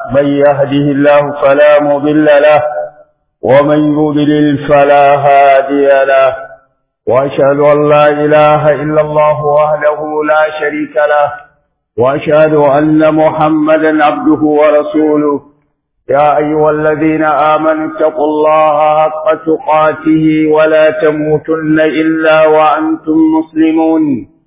من يهده الله فلا مضل له ومن يضلل فلا هادي له وأشهد أن لا إله إلا الله وحده لا شريك له وأشهد أن محمدا عبده ورسوله يا أيها الذين آمنوا اتقوا الله حق تقاته ولا تموتن إلا وأنتم مسلمون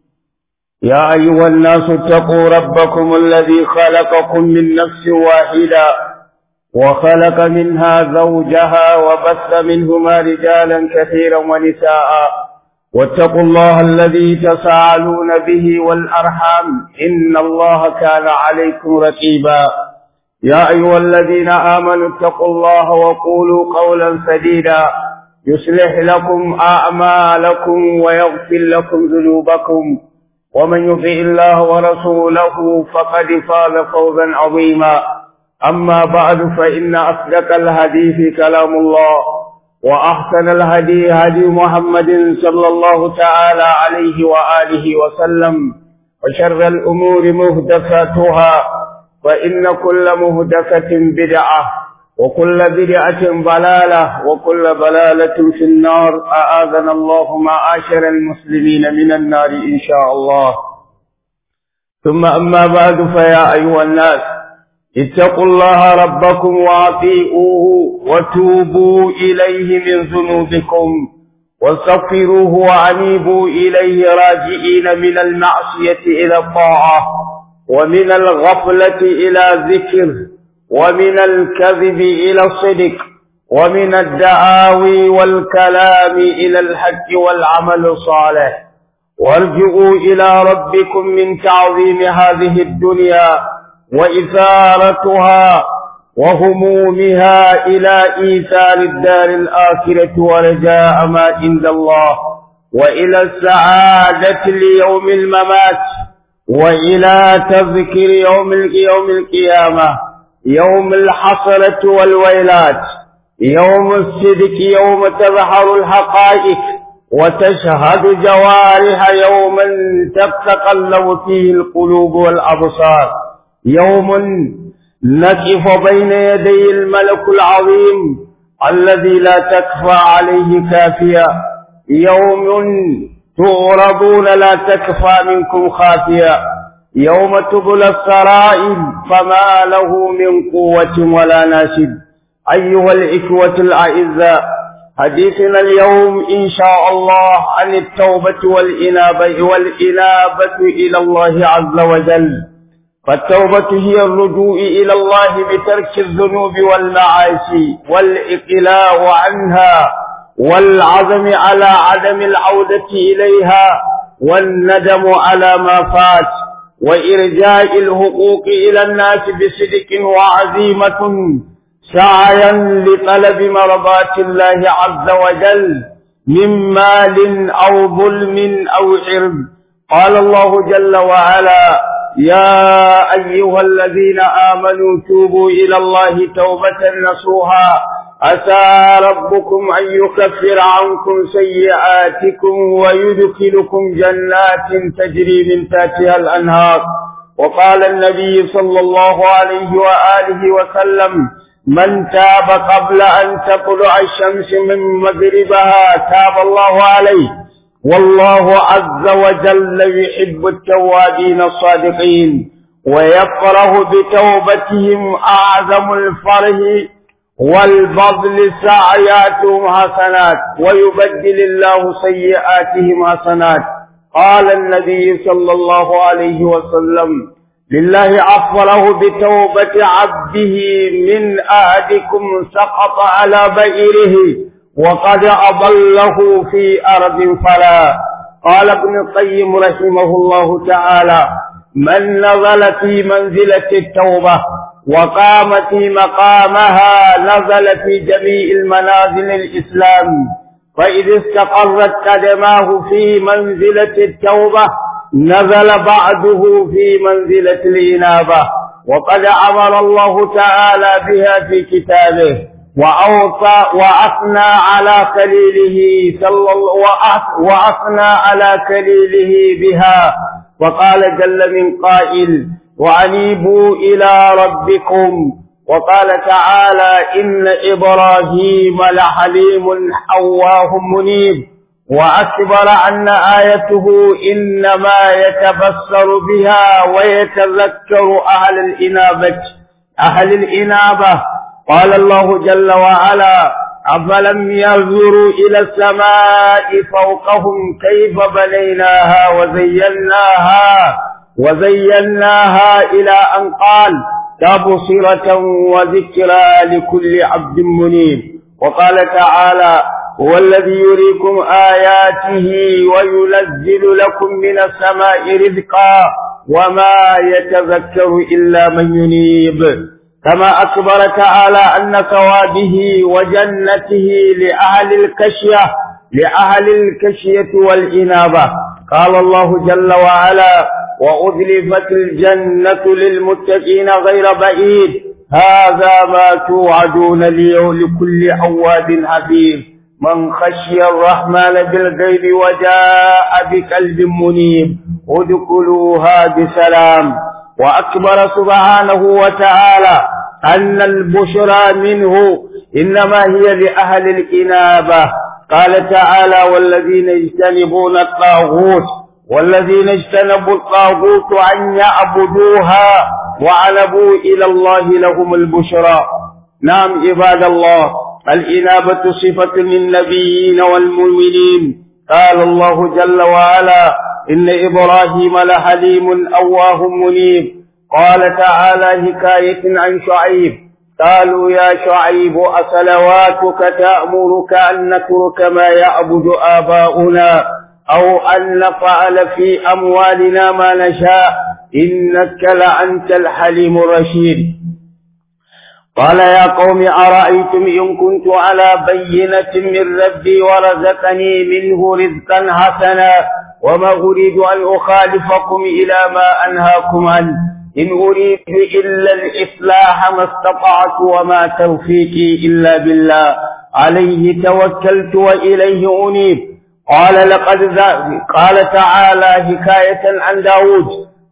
يا أيها الناس اتقوا ربكم الذي خلقكم من نفس واحدة وخلق منها زوجها وبث منهما رجالا كثيرا ونساء واتقوا الله الذي تساءلون به والأرحام إن الله كان عليكم رقيبا يا أيها الذين آمنوا اتقوا الله وقولوا قولا سديدا يصلح لكم أعمالكم ويغفر لكم ذنوبكم ومن يطع الله ورسوله فقد فاز فوزا عظيما أما بعد فإن أصدق الحديث كلام الله وأحسن الهدي هدي محمد صلى الله تعالى عليه وآله وسلم وشر الأمور مهدفاتها فإن كل مهدفة بدعة وكل بدعة ضلالة وكل ضلالة في النار أعاذنا الله معاشر المسلمين من النار إن شاء الله ثم أما بعد فيا أيها الناس اتقوا الله ربكم واطيعوه وتوبوا إليه من ذنوبكم واستغفروه وأنيبوا إليه راجئين من المعصية إلى الطاعة ومن الغفلة إلى ذكر ومن الكذب إلى الصدق ومن الدعاوي والكلام إلى الحج والعمل الصالح وارجعوا إلى ربكم من تعظيم هذه الدنيا وإثارتها وهمومها إلى إيثار الدار الآخرة ورجاء ما عند الله وإلى السعادة ليوم الممات وإلى تذكر يوم يوم القيامة يوم الحصرة والويلات يوم الصدق يوم تظهر الحقائق وتشهد جوارح يوما تتقلب فيه القلوب والأبصار يوم نقف بين يدي الملك العظيم الذي لا تكفى عليه كافية يوم تعرضون لا تكفى منكم خافية يوم تبلى السرائر فما له من قوة ولا ناشد أيها الإخوة الأعزاء حديثنا اليوم إن شاء الله عن التوبة والإنابة والإنابة إلى الله عز وجل فالتوبة هي الرجوع إلى الله بترك الذنوب والمعاصي والإقلاع عنها والعزم على عدم العودة إليها والندم على ما فات وإرجاء الحقوق إلى الناس بصدق وعزيمة سعيا لطلب مرضات الله عز وجل من مال أو ظلم أو عرض قال الله جل وعلا يا أيها الذين آمنوا توبوا إلى الله توبة نصوها عسى ربكم أن يكفر عنكم سيئاتكم ويدخلكم جنات تجري من تحتها الأنهار وقال النبي صلى الله عليه وآله وسلم من تاب قبل أن تطلع الشمس من مغربها تاب الله عليه والله عز وجل يحب التوابين الصادقين ويفرح بتوبتهم أعظم الفرح والبذل سعياتهم حسنات ويبدل الله سيئاتهم حسنات قال النبي صلى الله عليه وسلم لله أفره بتوبة عبده من أهدكم سقط على بئره وقد أضله في أرض فلا قال ابن القيم رحمه الله تعالى من نزل في منزلة التوبة وقام في مقامها نزل في جميع المنازل الإسلام فإذا استقرت قدماه في منزلة التوبة نزل بعده في منزلة الإنابة وقد أمر الله تعالى بها في كتابه وأوصى وأثنى على خليله صلى وأثنى على خليله بها وقال جل من قائل وأنيبوا إلى ربكم وقال تعالى إن إبراهيم لحليم أواه منيب وأكبر أن آيته إنما يتبصر بها ويتذكر أهل الإنابة أهل الإنابة قال الله جل وعلا أفلم ينظروا إلى السماء فوقهم كيف بنيناها وزيناها وزيناها إلى أن قال تبصرة وذكرى لكل عبد منيب وقال تعالى هو الذي يريكم آياته وينزل لكم من السماء رزقا وما يتذكر إلا من ينيب كما أخبر تعالى أن ثوابه وجنته لأهل الكشية لأهل الكشية والإنابة قال الله جل وعلا وأذلفت الجنة للمتقين غير بعيد هذا ما توعدون لكل عواد حفيظ من خشي الرحمن بالغيب وجاء بقلب منيب ادخلوها بسلام وأكبر سبحانه وتعالى أن البشرى منه إنما هي لأهل الإنابة قال تعالى والذين يجتنبون الطاغوت والذين اجتنبوا الطاغوت أن يعبدوها وعنبوا إلى الله لهم البشرى نعم عباد الله الإنابة صفة للنبيين والمؤمنين قال الله جل وعلا إن إبراهيم لحليم أواه منيب قال تعالى حكاية عن شعيب قالوا يا شعيب أصلواتك تأمرك أن نترك ما يعبد آباؤنا أو أن نفعل في أموالنا ما نشاء إنك لأنت الحليم الرشيد قال يا قوم أرأيتم إن كنت على بينة من ربي ورزقني منه رزقا حسنا وما أريد أن أخالفكم إلى ما أنهاكم عنه إن أريد إلا الإصلاح ما استطعت وما توفيقي إلا بالله عليه توكلت وإليه أنيب قال لقد قال تعالى حكاية عن داود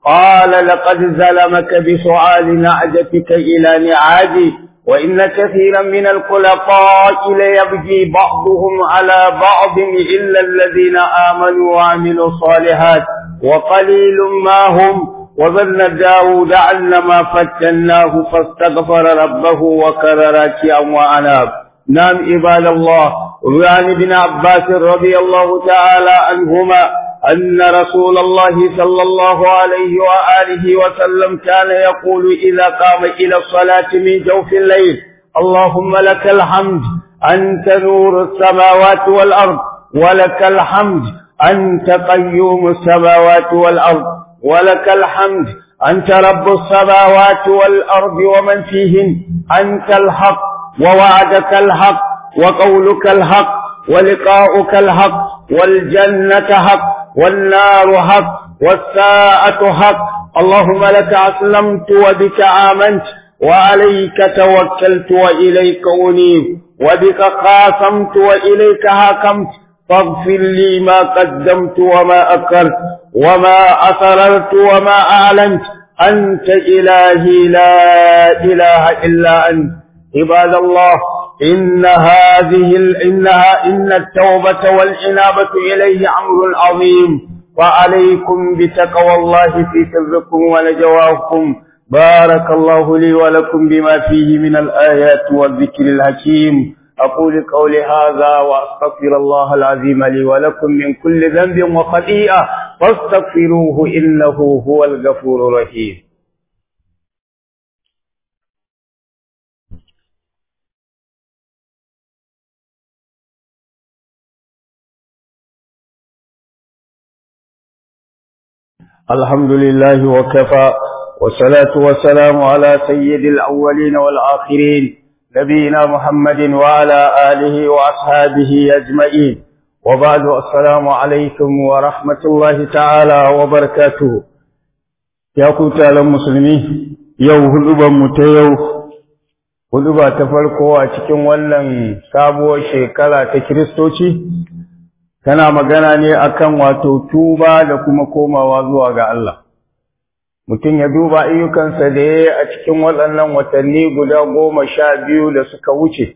قال لقد ظلمك بسؤال نعجتك إلى نعاجي وإن كثيرا من الخلطاء ليبغي بعضهم على بعض إلا الذين آمنوا وعملوا الصالحات وقليل ما هم وظن داود أن ما فتناه فاستغفر ربه وكر راكعا وأناب نعم عباد الله وعن ابن عباس رضي الله تعالى عنهما أن رسول الله صلى الله عليه وآله وسلم كان يقول إذا قام إلى الصلاة من جوف الليل اللهم لك الحمد أنت نور السماوات والأرض ولك الحمد أنت قيوم السماوات والأرض ولك الحمد أنت رب السماوات والأرض ومن فيهن أنت الحق ووعدك الحق وقولك الحق ولقاؤك الحق والجنة حق والنار حق والساعة حق اللهم لك أسلمت وبك آمنت وعليك توكلت وإليك أنيب وبك خاصمت وإليك حكمت فاغفر لي ما قدمت وما أكرت وما أسررت وما أعلنت أنت إلهي لا إله إلا أنت عباد الله إن هذه إنها إن التوبة والإنابة إليه أمر عظيم وعليكم بتقوى الله في سركم ونجواكم بارك الله لي ولكم بما فيه من الآيات والذكر الحكيم أقول قولي هذا وأستغفر الله العظيم لي ولكم من كل ذنب وخطيئة فاستغفروه إنه هو الغفور الرحيم الحمد لله وكفى والصلاة والسلام على سيد الأولين والآخرين نبينا محمد وعلى آله وأصحابه أجمعين وبعد السلام عليكم ورحمة الله تعالى وبركاته يا كتال المسلمين يو هلوبا متيو هلوبا تفرقوا أتكم ولن سابوا شيكالا تكريستوشي tana magana ne akan wato tuba da kuma komawa zuwa ga Allah mutum ya duba ayyukansa da ya yi a cikin waɗannan watanni guda goma sha biyu da suka wuce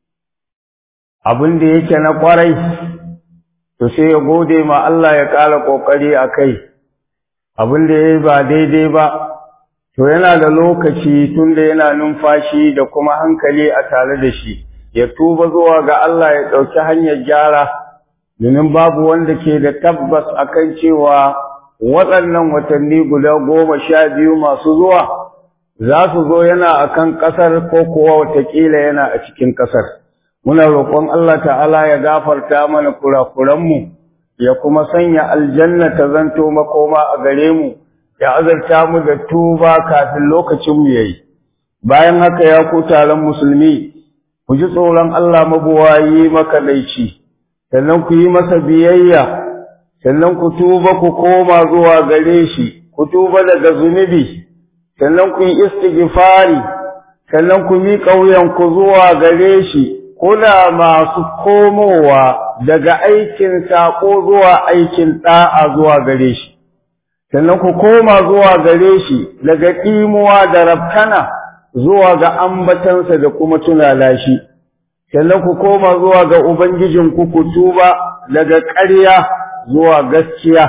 abin da yake na ƙwarai to sai ya gode ma Allah ya ƙara ƙoƙari a kai abin da ya yi ba daidai ba to yana da lokaci tun da yana numfashi da kuma hankali a tare da shi ya tuba zuwa ga Allah ya ɗauki hanyar gyara domin babu wanda ke da tabbas akan cewa waɗannan watanni guda goma sha biyu masu zuwa za su zo yana a kan ƙasar ko kuwa watakila yana a cikin ƙasar muna roƙon Allah ta'ala ya gafarta mana kurakuranmu ya kuma sanya aljanna ta zanto makoma a gare mu ya azarta mu da tuba kafin lokacinmu ya yi bayan haka ya ku taron musulmi ku ji tsoron Allah mabuwayi makaɗaici sannan ku yi masa biyayya sannan ku tuba ku koma zuwa gare shi ku tuba daga zunubi sannan ku yi istighfari sannan ku miƙa wuyanku zuwa gare shi kuna masu komowa daga aikin saƙo zuwa aikin ɗa'a zuwa gare shi sannan ku koma zuwa gare shi daga ɗimuwa da rafkana zuwa ga ambatansa da kuma tunala shi sannan ku koma zuwa ga ubangijinku ku tuba daga ƙarya zuwa gaskiya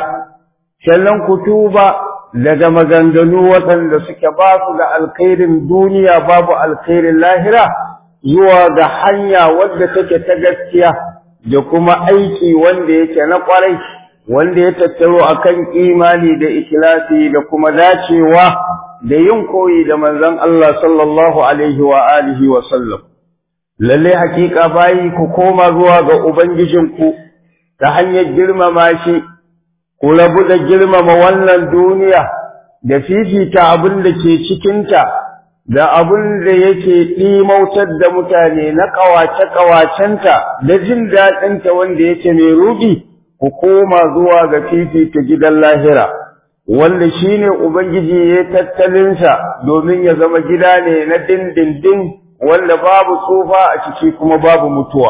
sannan ku tuba daga maganganu waɗanda suke ba su da alkhairin duniya babu alkhairin lahira zuwa ga hanya wadda take ta gaskiya da kuma aiki wanda yake na ƙwarai wanda ya tattaro akan imani da ikhlasi da kuma dacewa da yin koyi da manzon Allah sallallahu alaihi wa alihi wa sallam lalle hakika bayi ku koma zuwa ga ubangijinku ta hanyar girmama shi ku rabu da girmama wannan duniya da fifita abin da ke cikinta da abin da yake ɗimautar da mutane na ƙawace-ƙawacenta da jin daɗinta wanda yake mai ruɗi ku koma zuwa ga fifita gidan lahira wanda shi ne Ubangiji ya tattalinsa domin ya zama gida ne na dindindin wanda babu tsufa a ciki kuma babu mutuwa.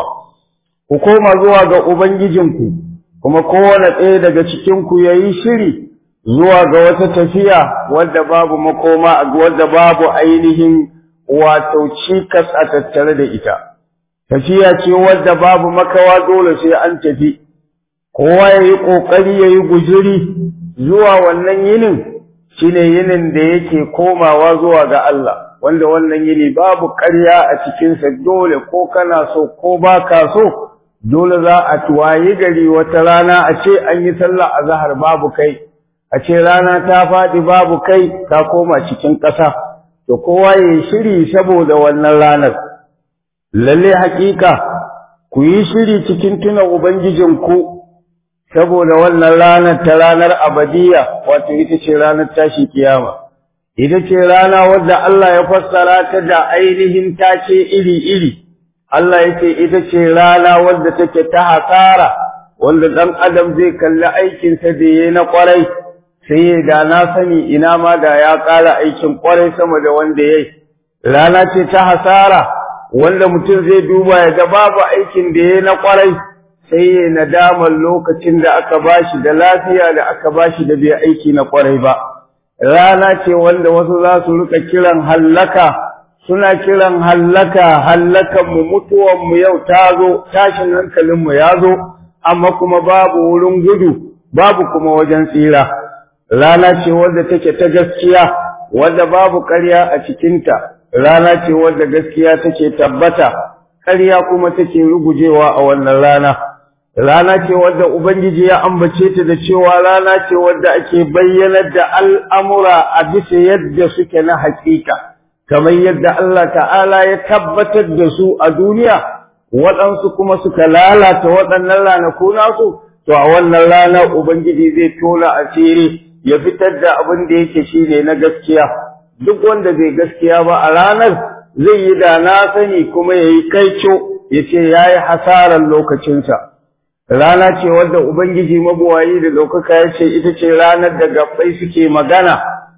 Ku koma zuwa ga Ubangijinku, kuma kowane ɗaya daga cikinku ya yi shiri zuwa ga wata tafiya wadda babu makoma, wadda babu ainihin wato cikas a tattare da ita. Tafiya ce wadda babu makawa dole sai an tafi, kowa ya yi ƙoƙari ya yi gujiri zuwa wannan yinin, shi ne yinin da yake komawa zuwa ga Allah. wanda wannan yini babu ƙarya a cikinsa dole ko kana so ko ba ka so dole za a tuwayi gari wata rana a ce an yi sallah a zahar babu kai a ce rana ta faɗi babu kai ka koma cikin ƙasa to kowa ya yi shiri saboda wannan ranar lalle haƙiƙa ku yi shiri cikin tuna ubangijinku saboda wannan ranar ta ranar abadiya wato ita ce ranar tashi kiyama ita ce rana wadda Allah ya fassara ta da ainihin tace iri-iri, Allah ya ce ita ce rana wadda take ta hasara, wanda ɗan adam zai kalli aikinsa da ya na ƙwarai, sai ya da na sani ina ma da ya ƙara aikin ƙwarai sama da wanda ya yi. Rana ce ta hasara, wanda mutum zai duba ya ga babu aikin da ya na ƙwarai, sai ya nadamar lokacin da aka bashi da lafiya da aka bashi da bai aiki na ƙwarai ba. rana ce wanda wasu za su rika kiran hallaka suna kiran hallaka hallakan mu mutuwan mu yau ta zo tashin hankalin mu ya zo amma kuma babu wurin gudu babu kuma wajen tsira rana ce wadda take ta gaskiya wadda babu ƙarya a cikinta rana ce wadda gaskiya take tabbata ƙarya kuma take rugujewa a wannan rana rana ce wadda Ubangiji ya ambace ta da cewa rana ce wadda ake bayyanar da al'amura a bisa yadda suke na hakika, kamar yadda Allah ta'ala ya tabbatar da su a duniya, waɗansu kuma suka lalata waɗannan ranaku nasu, to a wannan rana Ubangiji zai tona asiri ya fitar da abin da yake shi ne na gaskiya. Duk wanda zai gaskiya ba a ranar zai yi da na sani kuma ya yi kaico ya ce ya yi hasarar lokacinsa. rana ce wadda Ubangiji mabuwayi da ɗaukaka ya ce ita ce ranar da gabbai suke magana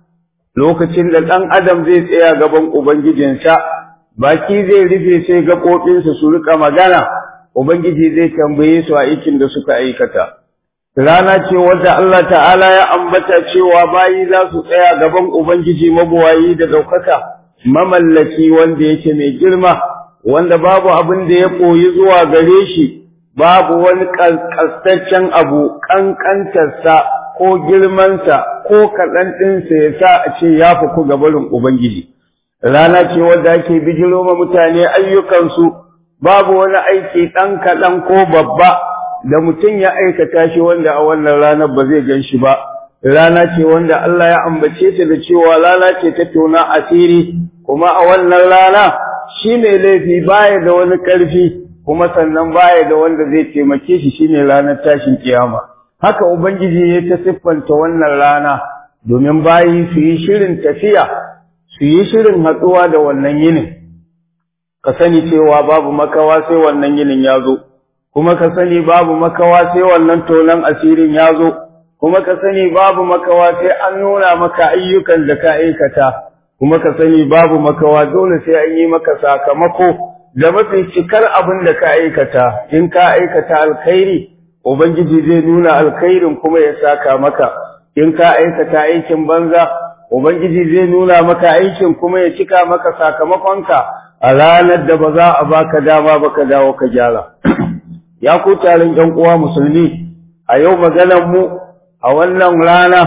lokacin da ɗan adam zai tsaya gaban Ubangijinsa baki zai rufe sai gaɓoɓinsa su rika magana Ubangiji zai tambaye su a aikin da suka aikata rana ce wadda Allah ta'ala ya ambata cewa bayi za su tsaya gaban Ubangiji mabuwayi da ɗaukaka mamallaki wanda yake mai girma wanda babu abin da ya koyi zuwa gare shi babu wani ƙasƙastaccen abu ƙanƙantarsa ko girmansa ko kaɗan ɗinsa ya sa a ce ya fi ku gabarin Ubangiji. Rana ce wadda ake bijiro ma mutane ayyukansu babu wani aiki ɗan kaɗan ko babba da mutum ya aikata shi wanda a wannan ranar ba zai gan shi ba. Rana ce wanda Allah ya ambace ta da cewa rana ce ta tona asiri kuma a wannan rana shi mai laifi baya da wani ƙarfi kuma sannan baya da wanda zai taimake shi shine ranar tashin kiyama. haka Ubangiji ya ta siffanta wannan rana domin bayi su yi shirin tafiya, su yi shirin hatsuwa da wannan yinin. Ka sani cewa babu makawa sai wannan yinin ya zo, kuma ka sani babu makawa sai wannan tonon asirin ya zo, kuma ka sani babu makawa sai an nuna maka ayyukan da ka aikata, kuma ka sani babu makawa dole sai an yi maka sakamako da mafi cikar abin da ka aikata, in ka aikata alkhairi. Ubangiji zai nuna alkhairin kuma ya saka maka, in ka aikata aikin banza, Ubangiji zai nuna maka aikin kuma ya cika maka sakamakonka a ranar da ba za a baka dama ba ka dawo ka gyara. Ya ku taron ‘yan uwa musulmi, a yau maganar mu a wannan rana,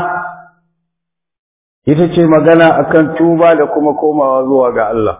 ita ce magana akan tuba da kuma komawa zuwa ga Allah.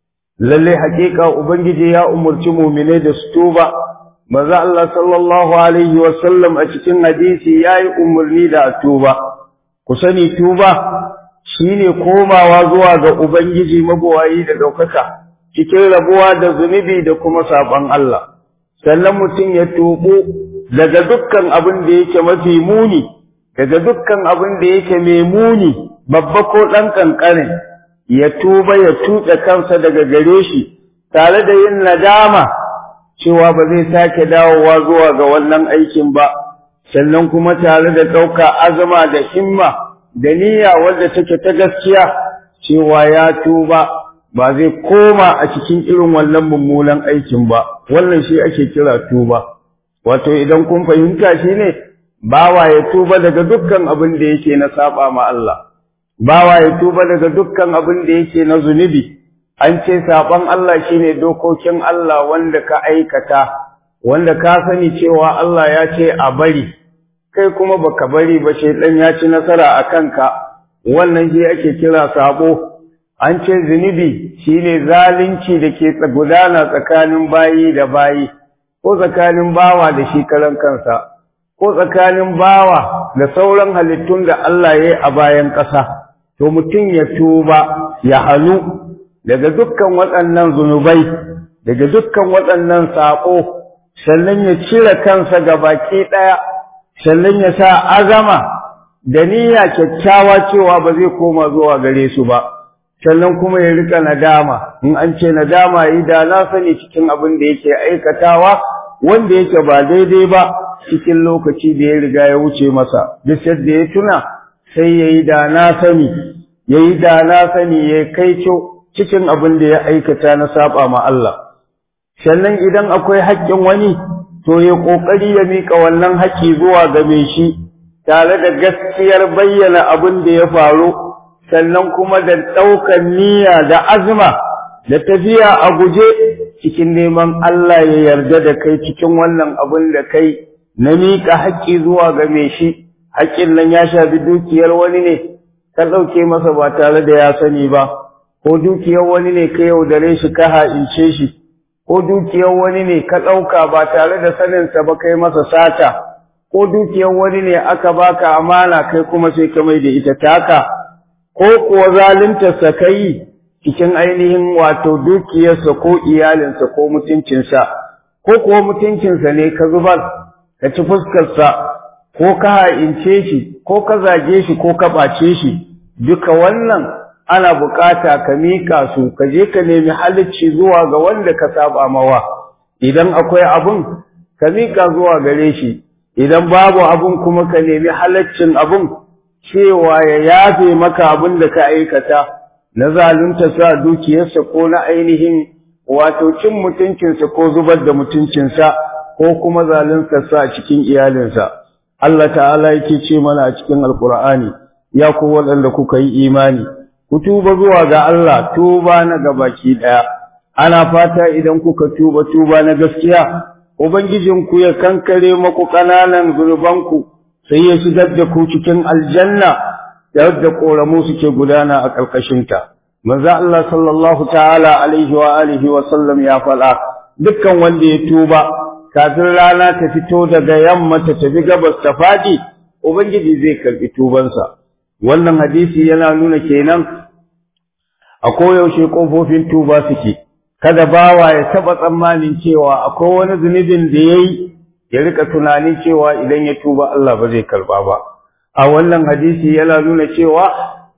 Lalle hakika Ubangiji ya umarci mumine da su tuba. manzo Allah sallallahu alaihi wasallam a cikin hadisi yayi umarni da tuba ku sani tuba shine komawa zuwa ga ubangiji mabuwayi da daukaka cikin rabuwa da zunubi da kuma saban Allah sannan mutum ya tubu daga dukkan abin da yake mafi muni daga dukkan abin da yake mai muni babba ko dan kankane ya tuba ya tuɓe kansa daga gare shi tare da yin nadama cewa ba zai sake dawowa zuwa ga wannan aikin ba, sannan kuma tare da ɗauka azama da himma da niyya wadda take ta gaskiya cewa ya tuba ba zai koma a cikin irin wannan mummunan aikin ba, wannan shi ake kira tuba. Wato idan kun fahimta shi ne, bawa ya tuba daga dukkan abin da yake na saba ma Allah, bawa ya tuba daga dukkan abin da yake na zunubi. an ce saɓon Allah shine dokokin Allah wanda ka aikata wanda ka sani cewa Allah ya ce a bari kai kuma baka bari ba shaidan ya ci nasara a kanka wannan shi ake kira sabo an ce zunubi shine zalunci da ke gudana tsakanin bayi da bayi ko tsakanin bawa da shi karan kansa ko tsakanin bawa da sauran halittun da Allah ya yi a bayan ƙasa to mutum ya tuba ya hannu daga dukkan waɗannan zunubai daga dukkan waɗannan saƙo sannan ya cire kansa ga baki ɗaya sannan ya sa azama da niyya kyakkyawa cewa ba zai koma zuwa gare su ba sannan kuma ya rika nadama in an ce nadama yi da na sani cikin abin da yake aikatawa wanda yake ba daidai ba cikin lokaci da ya riga ya wuce masa duk yadda ya tuna sai ya yi da na sani ya yi da na sani ya kai cikin abin da ya aikata na saba ma Allah sannan idan akwai haƙƙin wani to ya ƙoƙari ya miƙa wannan haƙƙi zuwa ga mai shi tare da gaskiyar bayyana abin da ya faru sannan kuma da ɗaukar niyya da azuma da tafiya a guje cikin neman Allah ya yarda da kai cikin wannan abin da kai na miƙa haƙƙi zuwa ga mai shi haƙƙin nan ya shafi dukiyar wani ne ka ɗauke masa ba tare da ya sani ba ko dukiyar wani ne ka yaudare shi ka ha'ince shi ko dukiyar wani ne ka ɗauka ba tare da saninsa ba kai masa sata ko dukiyar wani ne aka baka amana kai kuma sai ka mai da ita taka ko kuwa zaluntarsa ka yi cikin ainihin wato dukiyarsa ko iyalinsa ko mutuncinsa ko kuwa mutuncinsa ne ka zubar ka ci fuskarsa ko ka ha'ince shi ko ka zage shi ko ka ɓace shi duka wannan ana bukata ka miƙa su ka je ka nemi halicci zuwa ga wanda ka saba mawa idan akwai abun ka miƙa zuwa gare shi idan babu abun kuma ka nemi halaccin abun cewa ya yafe maka abun da ka aikata na zalunta sa dukiyarsa ko na ainihin wato cin mutuncinsa ko zubar da mutuncinsa ko kuma zalunta sa cikin iyalinsa Allah ta'ala yake ce mana a cikin alkur'ani ya ku waɗanda kuka yi imani ku tuba zuwa ga Allah tuba na gabaki ɗaya ana fata idan kuka tuba tuba na gaskiya ubangijinku ya kankare maku ƙananan zunubanku sai ya shigar da ku cikin aljanna da yadda ƙoramu suke gudana a ƙarƙashinta manzo Allah sallallahu ta'ala alaihi wa alihi wa sallam ya faɗa dukkan wanda ya tuba kafin rana ta fito daga yamma ta tafi gabas ta faɗi ubangiji zai karɓi tubansa wannan hadisi yana nuna kenan a koyaushe ƙofofin tuba suke kada bawa ya taɓa tsammanin cewa akwai wani zunubin da ya yi ya rika tunanin cewa idan ya tuba Allah ba zai karɓa ba a wannan hadisi yana nuna cewa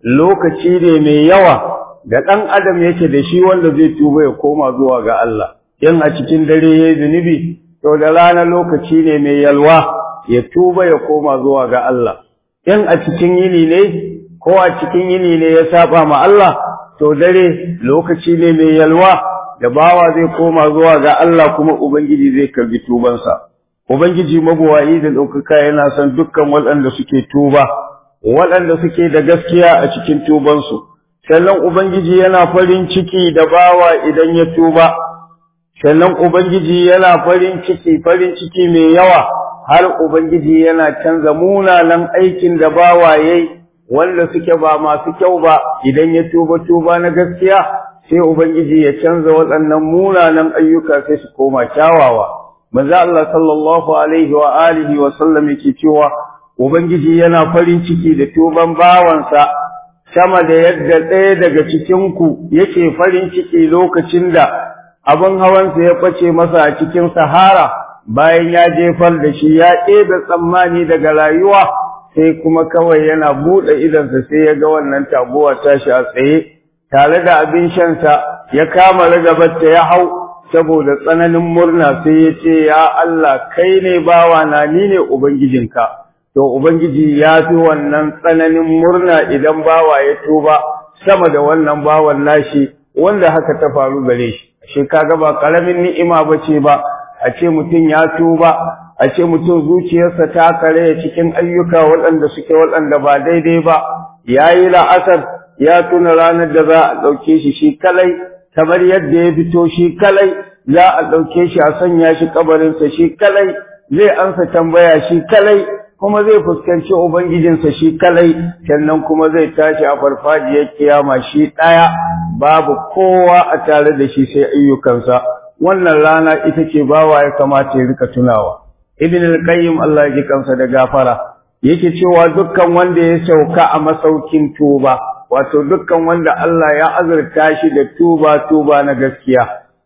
lokaci ne mai yawa da ɗan adam yake da shi wanda zai tuba ya koma zuwa ga Allah in a cikin dare ya yi zunubi to da rana lokaci ne mai yalwa ya tuba ya koma zuwa ga Allah in a cikin yini ne ko a cikin yini ne ya saba ma Allah to dare lokaci ne mai yalwa da bawa zai koma zuwa ga Allah kuma ubangiji zai karbi tubansa ubangiji mabuwayi da ɗaukaka yana son dukkan waɗanda suke tuba waɗanda suke da gaskiya a cikin tubansu sannan ubangiji yana farin ciki da bawa idan ya tuba sannan ubangiji yana farin ciki farin ciki mai yawa har ubangiji yana canza munanan aikin da bawa yayi wanda suke ba masu kyau ba idan ya tuba tuba na gaskiya sai ubangiji ya canza waɗannan munanan ayyuka sai su koma kyawawa manzo Allah sallallahu alaihi wa alihi wa sallam yake cewa ubangiji yana farin ciki da tuban bawansa sama da yadda ɗaya daga cikin ku yake farin ciki lokacin da abin hawansa ya ɓace masa a cikin sahara bayan ya jefar da shi ya ɗebe tsammani daga rayuwa sai kuma kawai yana buɗe idansa sai ya ga wannan taguwa tashi a tsaye tare da abin shansa ya kama ragabarta ya hau saboda tsananin murna sai ya ce ya Allah kai ne bawa na ni ne ubangijinka to ubangiji ya fi wannan tsananin murna idan bawa ya tuba sama da wannan bawan nashi wanda haka ta faru gare shi shi kaga ba karamin ni'ima bace ba a ce mutum ya tuba a ce mutum zuciyarsa ta kare cikin ayyuka waɗanda suke waɗanda ba daidai ba yayi la'asar ya tuna ranar da za a ɗauke shi shi kalai kamar yadda ya fito shi kalai za a ɗauke shi a sanya shi kabarinsa shi kalai zai ansa tambaya shi kalai kuma zai fuskanci ubangijinsa shi kalai sannan kuma zai tashi a farfajiyar kiyama shi ɗaya babu kowa a tare da shi sai ayyukansa wannan rana ita ce bawa ya kamata ya rika tunawa ibn al-qayyim Allah ya ji kansa da gafara yake cewa dukkan wanda ya sauka a masaukin tuba wato dukkan wanda Allah ya azurta shi da tuba tuba na gaskiya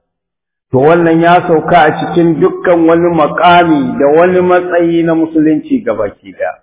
to wannan ya sauka a cikin dukkan wani makami da wani matsayi na musulunci gabaki daya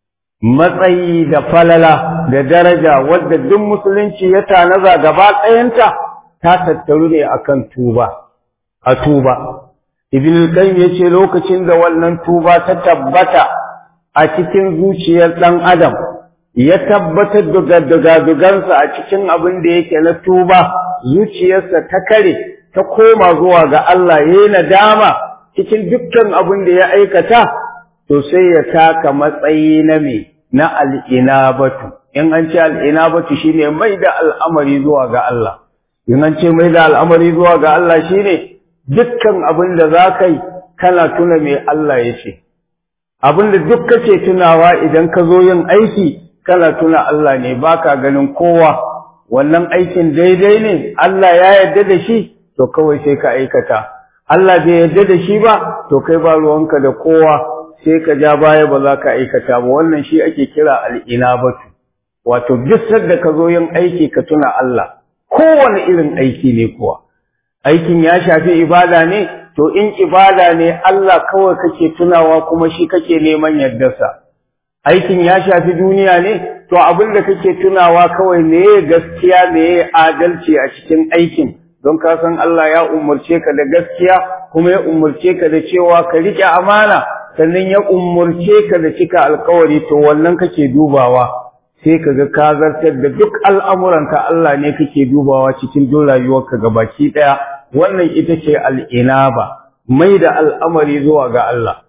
matsayi da falala da daraja wadda duk musulunci ya tanaza gaba ɗayanta ta tattaru ne akan tuba a tuba ibn al-qayyim yace lokacin da wannan tuba ta tabbata a cikin zuciyar dan adam ya tabbatar da dugadugansa a cikin abin da yake na tuba zuciyarsa ta kare ta koma zuwa ga Allah yayi nadama cikin dukkan abin da ya aikata to sai ya taka matsayi na me na al'inabatu in an ce al'inabatu shine mai da al'amari zuwa ga Allah in an ce mai da al'amari zuwa ga Allah shine dukkan abin da za ka yi kana tuna me Allah ya ce abin da duk kake tunawa idan ka zo yin aiki kana tuna Allah ne baka ganin kowa wannan aikin daidai ne Allah ya yarda da shi to kawai sai ka aikata Allah bai yarda da shi ba to kai ba ruwanka da kowa sai ka ja baya ba za ka aikata ba wannan shi ake kira al'inabatu wato duk sadda ka zo yin aiki ka tuna Allah kowane irin aiki ne kuwa aikin ya shafi ibada ne to in ibada ne Allah kawai kake tunawa kuma shi kake neman yardarsa aikin ya shafi duniya ne to abin da kake tunawa kawai meye gaskiya meye adalci a cikin aikin don ka san Allah ya umurce ka da gaskiya kuma ya umurce ka da cewa ka rike amana sannan ya umurce ka da cika alkawari to wannan kake dubawa sai ka ga ka zartar da duk al'amuranka Allah ne kake dubawa cikin duk rayuwarka gabaki daya wannan ita ce al'inaba mai da al'amari zuwa ga Allah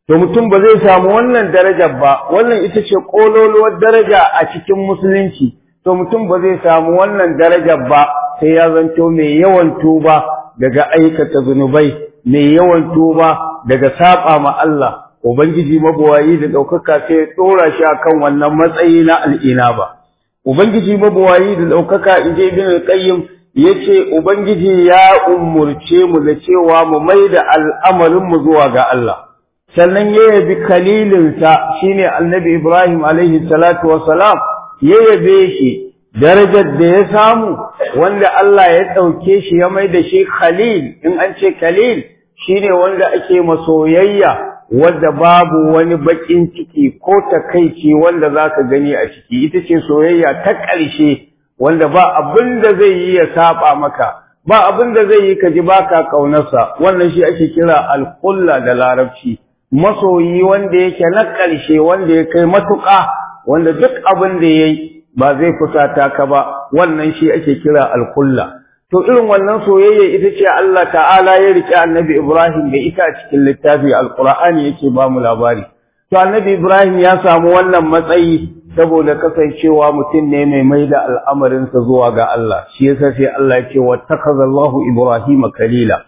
to mutum ba zai samu wannan darajar ba wannan ita ce kololuwar daraja a cikin musulunci to mutum ba zai samu wannan darajar ba sai ya zanto mai yawan tuba daga aikata zunubai mai yawan tuba daga saba ma Allah ubangiji mabuwayi da daukaka sai ya dora shi akan wannan matsayi na al'inaba ubangiji mabuwayi da daukaka inje ibn al-qayyim yace ubangiji ya umurce mu da cewa mu maida al'amarin mu zuwa ga Allah sannan ya yabi kalilinsa shine annabi Ibrahim alaihi salatu wassalam ya yabe shi darajar da ya samu wanda Allah ya ɗauke shi ya mai da shi khalil in an ce khalil shine wanda ake masoyayya wadda babu wani baƙin ciki ko takaici wanda zaka gani a ciki ita ce soyayya ta ƙarshe wanda ba abin da zai yi ya saba maka ba abin da zai yi ka ji baka kaunarsa wannan shi ake kira alƙulla da larabci masoyi wanda yake na ƙarshe wanda ya kai matuƙa wanda duk abin da ya yi ba zai fusata ka ba wannan shi ake kira alƙulla to irin wannan soyayya ita ce Allah ta'ala ya riƙe annabi Ibrahim da ita a cikin littafi alƙur'ani yake ba mu labari to annabi Ibrahim ya samu wannan matsayi saboda kasancewa mutum ne mai mai da al'amarinsa zuwa ga Allah shi yasa sai Allah ya ce wattakhazallahu Ibrahim kalila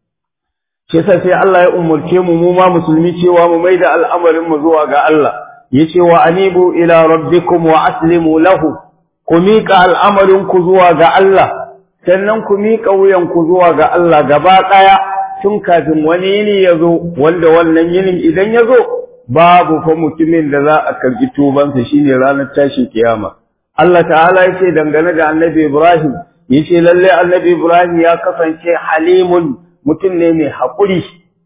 shi yasa sai Allah ya umurce mu mu ma musulmi cewa mu mai da al'amarin mu zuwa ga Allah yace wa anibu ila rabbikum wa aslimu lahu ku miƙa al'amarin ku zuwa ga Allah sannan ku miƙa wuyan ku zuwa ga Allah gaba ɗaya tun kafin wani yini ya zo wanda wannan yinin idan ya zo babu fa mutumin da za a karɓi tubansa shine ranar tashin kiyama Allah ta'ala yace dangane da Annabi Ibrahim yace lalle Annabi Ibrahim ya kasance halimun mutum ne mai haƙuri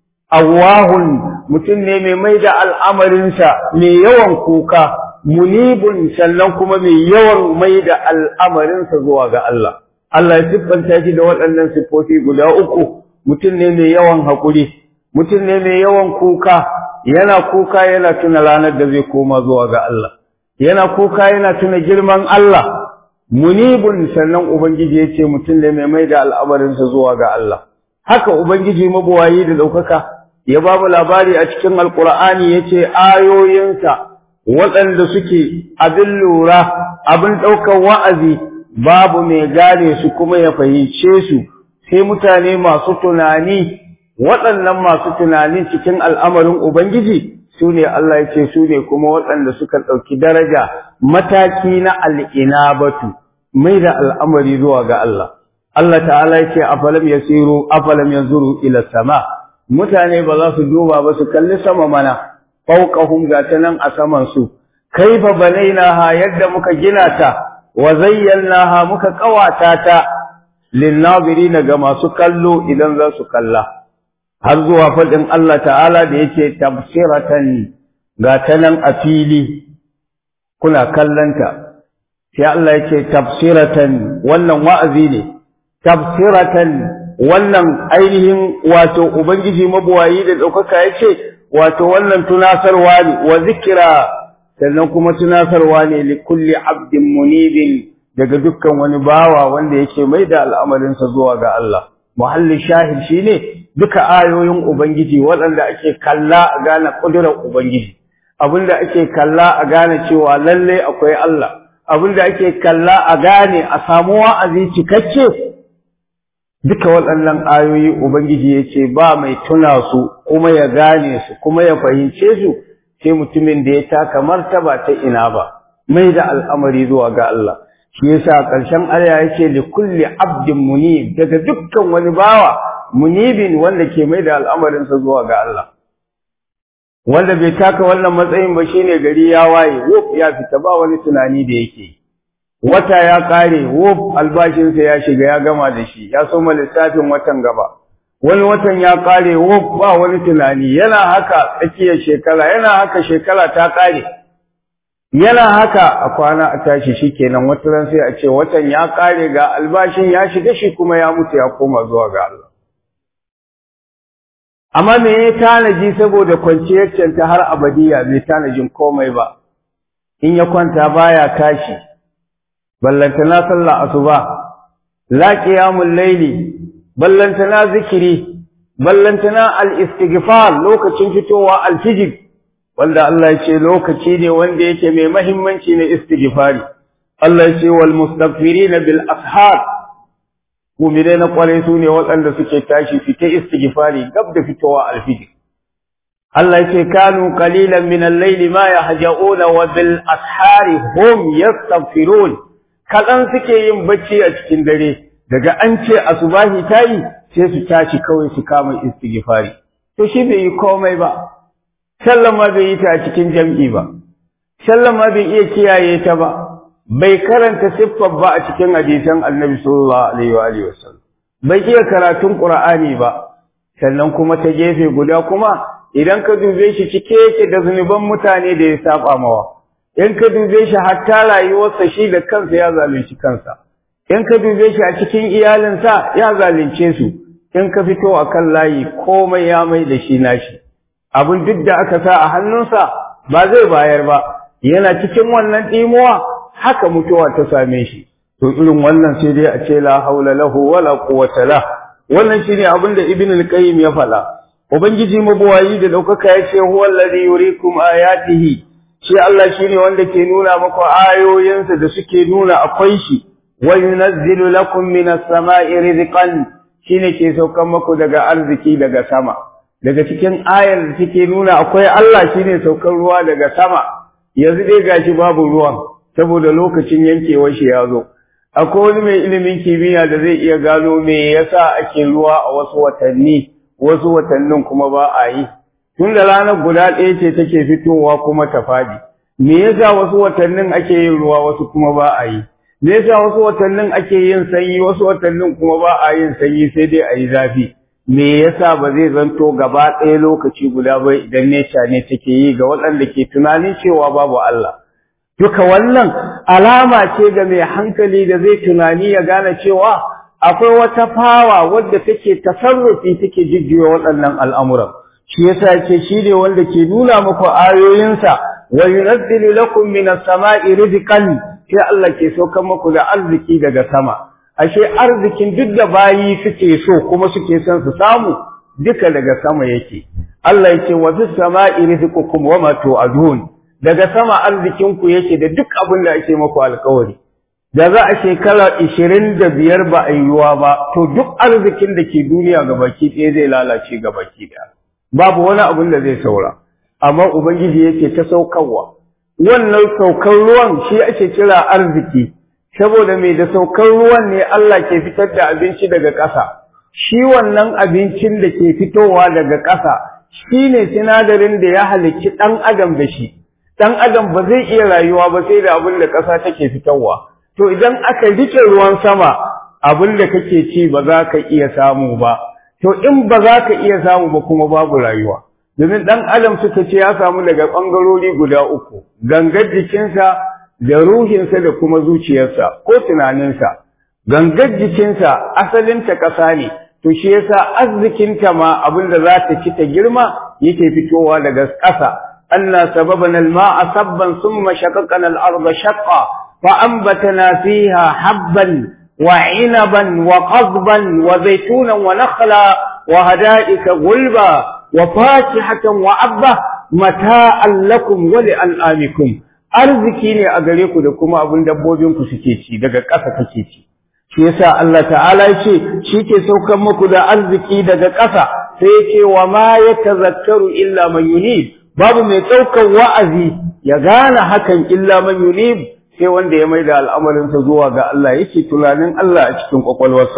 awahun mutum ne mai mai da al'amarinsa mai yawan kuka munibun sannan kuma mai yawan mai da al'amarinsa zuwa ga Allah Allah ya siffanta shi da waɗannan siffofi guda uku mutum ne mai yawan haƙuri mutum ne mai yawan kuka yana kuka yana tuna ranar da zai koma zuwa ga Allah yana kuka yana tuna girman Allah munibun sannan ubangiji ya ce mutum ne mai mai da al'amarinsa zuwa ga Allah haka ubangiji mabuwayi da ɗaukaka ya ba mu labari a cikin alkur'ani ya ce ayoyinsa waɗanda suke abin lura abin ɗaukar wa'azi babu mai gane su kuma ya fahimce su sai mutane masu tunani waɗannan masu tunani cikin al'amarin ubangiji su ne Allah ya ce su ne kuma waɗanda suka ɗauki daraja mataki na al'inabatu mai da al'amari zuwa ga Allah Allah ta'ala ya ce afalam yasiru afalam yanzuru ila sama mutane ba za su duba ba su kalli sama mana fawqahum ta nan a saman su kaifa banainaha yadda muka gina ta wa zayyanaha muka kawata ta linnazirina ga masu kallo idan za su kalla har zuwa faɗin Allah ta'ala da yake tafsiratan ga ta nan a fili kuna kallanta sai Allah yake tafsiratan wannan wa'azi ne tafsiratan wannan ainihin wato ubangiji mabuwayi da ɗaukaka ya ce wato wannan tunasarwa ne wa zikira sannan kuma tunasarwa ne li kulli abdin munibin daga dukkan wani bawa wanda yake mai da al'amarinsa zuwa ga Allah muhallin shahid shine duka ayoyin ubangiji waɗanda ake kalla a gane ƙudurar ubangiji abinda ake kalla a gane cewa lallai akwai Allah abinda ake kalla a gane a samu wa'azi cikakke duka waɗannan ayoyi Ubangiji ya ce ba mai tuna su kuma ya gane su kuma ya fahimce su sai mutumin da ya taka martaba ta ina ba mai da al'amari zuwa ga Allah shi yasa ƙarshen aya yake li kulli abdin munib daga dukkan wani bawa munibin wanda ke mai da al'amarinsa zuwa ga Allah wanda bai taka wannan matsayin ba shine gari ya waye wuf ya fita ba wani tunani da yake yi wata ya ƙare wuf albashinsa ya shiga ya gama da shi ya soma lissafin watan gaba wani watan ya ƙare wuf ba wani tunani yana haka tsakiyar shekara yana haka shekara ta ƙare yana haka a kwana a tashi shikenan wata ran sai a ce watan ya ƙare ga albashin ya shiga shi kuma ya mutu ya koma zuwa ga Allah amma me ya tanaji saboda kwanciyar canta har abadiya bai tanajin komai ba in ya kwanta baya tashi ballantana sallah asuba la qiyamul layli ballantana zikiri ballantana al-istighfar lokacin fitowa al-fijr wanda Allah ya ce lokaci ne wanda yake mai mahimmanci na istighfari Allah ya ce wal mustaghfirina bil ashar mu'minai na kwarai su ne waɗanda suke tashi fita istighfari gab da fitowa al-fijr Allah ya ce kanu qalilan min al-layli ma yahja'una wa bil ashari hum yastaghfirun kadan suke yin bacci a cikin dare daga an ce asubahi tayi sai su tashi kawai su kama istighfari to shi bai yi komai ba sallama bai yi ta a cikin jam'i ba sallama bai iya kiyaye ta ba bai karanta siffar ba a cikin hadisan annabi sallallahu alaihi wa alihi wasallam bai iya karatun qur'ani ba sannan kuma ta gefe guda kuma idan ka dube shi cike yake da zunuban mutane da ya saba mawa in ka dube shi hatta rayuwarsa shi da kansa ya zalunci kansa in ka dube shi a cikin iyalinsa ya zalunce su in ka fito a kan layi komai ya mai da shi nashi abin duk da aka sa a hannunsa ba zai bayar ba yana cikin wannan ɗimuwa haka mutuwa ta same shi to irin wannan sai dai a ce la haula lahu wala quwwata la wannan shine abin da ibn al-qayyim ya faɗa ubangiji mabuwayi da daukaka ya ce huwa alladhi yuriikum ayatihi shi Allah shine wanda ke nuna maku ayoyinsa da suke nuna akwai shi wa yunazzilu lakum minas sama'i rizqan shine ke saukan maku daga arziki daga sama daga cikin ayar da take nuna akwai Allah shine saukar ruwa daga sama yanzu dai gashi babu ruwan saboda lokacin yankewar shi ya zo akwai wani mai ilimin kimiyya da zai iya gano me yasa ake ruwa a wasu watanni wasu watannin kuma ba a yi tun da ranar guda ɗaya ce take fitowa kuma ta fadi me yasa wasu watannin ake yin ruwa wasu kuma ba a yi me yasa wasu watannin ake yin sanyi wasu watannin kuma ba a yin sanyi sai dai a yi zafi me yasa ba zai zanto gaba ɗaya lokaci guda ba idan neca ne take yi ga waɗanda ke tunanin cewa babu Allah duka wannan alama ce ga mai hankali da zai tunani ya gane cewa akwai wata fawa wadda take tasarrufi take jijjiwa waɗannan al'amuran shi yasa ce shi ne wanda ke nuna muku ayoyinsa wa yunazzilu lakum minas sama'i rizqan sai Allah ke saukar muku da arziki daga sama ashe arzikin duk da bayi suke so kuma suke son su samu duka daga sama yake Allah yake wa fis sama'i rizqukum wa ma tu'adun daga sama arzikin ku yake da duk abin da ake muku alƙawari da za a shekara ishirin da biyar ba a yiwuwa ba to duk arzikin da ke duniya ga baki ɗaya zai lalace ga baki ɗaya babu wani abin da zai saura amma ubangiji yake ta saukarwa wannan saukar ruwan shi ake kira arziki saboda mai da saukar ruwan ne Allah ke fitar da abinci daga ƙasa shi wannan abincin da ke fitowa daga ƙasa shi ne sinadarin da ya halicci ɗan adam da shi ɗan adam ba zai iya rayuwa ba sai da abin da ƙasa take fitarwa to idan aka rike ruwan sama abin da kake ci ba za ka iya samu ba to in ba za ka iya samu ba kuma babu rayuwa domin ɗan adam suka ce ya samu daga ɓangarori guda uku gangar jikinsa da ruhinsa da kuma zuciyarsa ko tunaninsa gangar jikinsa asalinta ƙasa ne to shi yasa arzikinta ma abin da za ta ci ta girma yake fitowa daga ƙasa anna sababana al-ma'a sabban thumma shaqaqna al-ardha shaqqa فأنبتنا فيها حبا وعنبا وقضبا وزيتونا ونخلا وهدائك غلبا وفاكهة وعبة متاعا لكم ولأنعامكم arziki ne a gare ku da kuma abin dabbobin ku suke ci daga ƙasa kake ci shi yasa Allah ta'ala yace shi ke saukan muku da arziki daga ƙasa sai yace wa ma yatazakkaru illa man yunib babu mai ɗaukar wa'azi ya gane hakan illa man yunib sai wanda ya maida al'amarinsa zuwa ga Allah yake tunanin Allah a cikin kwakwalwarsa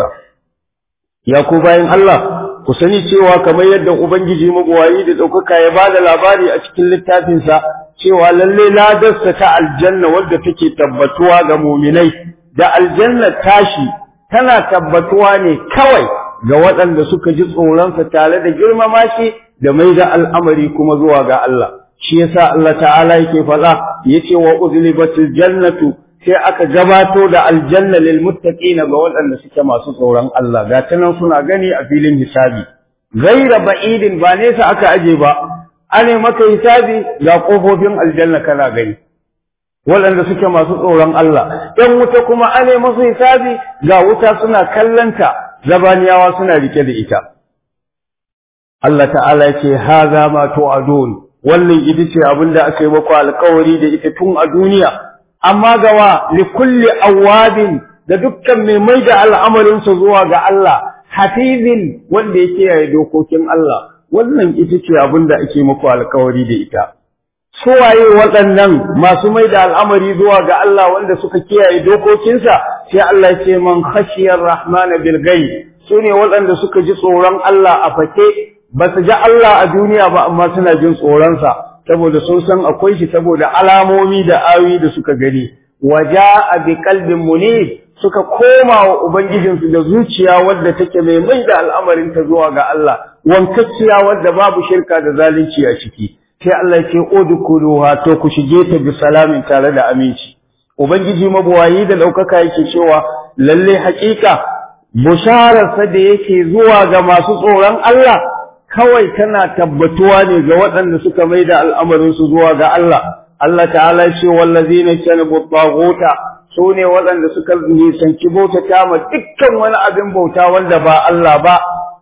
ya ku bayan Allah ku sani cewa kamar yadda ubangiji mabuwayi da ɗaukaka ya ba da labari a cikin littafinsa cewa lalle ladarsa ta aljanna wadda take tabbatuwa ga muminai da aljanna tashi tana tabbatuwa ne kawai ga waɗanda suka ji tsoronsa tare da girmama shi da maida al'amari kuma zuwa ga Allah shi yasa Allah ta'ala yake faɗa yace wa uzlibatil jannatu sai aka gabato da aljanna lil muttaqina ga waɗanda suke masu tsoron Allah ga tanan suna gani a filin hisabi gaira ba'idin ba nesa aka aje ba ane maka hisabi ga kofofin aljanna kana gani waɗanda suke masu tsoron Allah ɗan wuta kuma ane masu hisabi ga wuta suna kallanta zabaniyawa suna rike da ita Allah ta'ala ya ce haza ma tu'adun wannan ita ce abin da aka yi maku alkawari da ita tun a duniya amma gawa li kulli awabin da dukkan mai mai da al'amarinsa zuwa ga Allah hafizin wanda ya kiyaye dokokin Allah wannan ita ce abin da ake muku alkawari da ita suwaye waɗannan masu mai da al'amari zuwa ga Allah wanda suka kiyaye dokokinsa sai Allah ya ce man khashiyar rahmana bil ghaib sune waɗanda suka ji tsoron Allah a fake ba su ji Allah a duniya ba amma suna jin tsoronsa saboda sun san akwai shi saboda alamomi da ayoyi da suka gani waja bi qalbin munib suka koma wa ubangijinsu da zuciya wadda take mai mai da al'amarin ta zuwa ga Allah wankacciya wadda babu shirka da zalunci a ciki sai Allah ya ce udkhuluha to ku shige ta bi salamin tare da aminci ubangiji mabuwayi da daukaka yake cewa lalle haƙiƙa bushararsa da yake zuwa ga masu tsoron Allah kawai tana tabbatuwa ne ga waɗanda suka mai da al'amarinsu zuwa ga Allah. Allah ta'ala ce wallazi na ce bagota su ne waɗanda suka nisanci bautata ma dukkan wani abin bauta wanda ba Allah ba,